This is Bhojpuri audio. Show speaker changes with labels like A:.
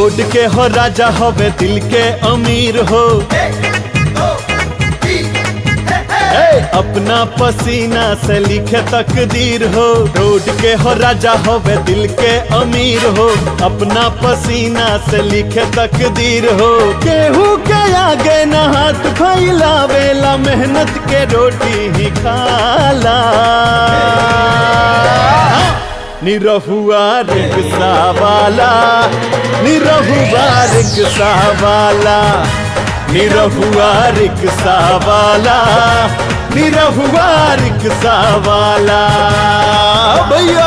A: रोड के हो राजा हवे दिल के अमीर हो ए, अपना पसीना से लिखे तकदीर हो रोड के हो राजा होवे दिल के अमीर हो अपना पसीना से लिखे तकदीर हो केहू के आगे न हाथ फैलावेला मेहनत के रोटी ही खाला निरहुआ रिक्शा वाला निरहुआ रिक्शा वाला निरहुआ रिक्शा वाला निरहुआ रिक्शा वाला भैया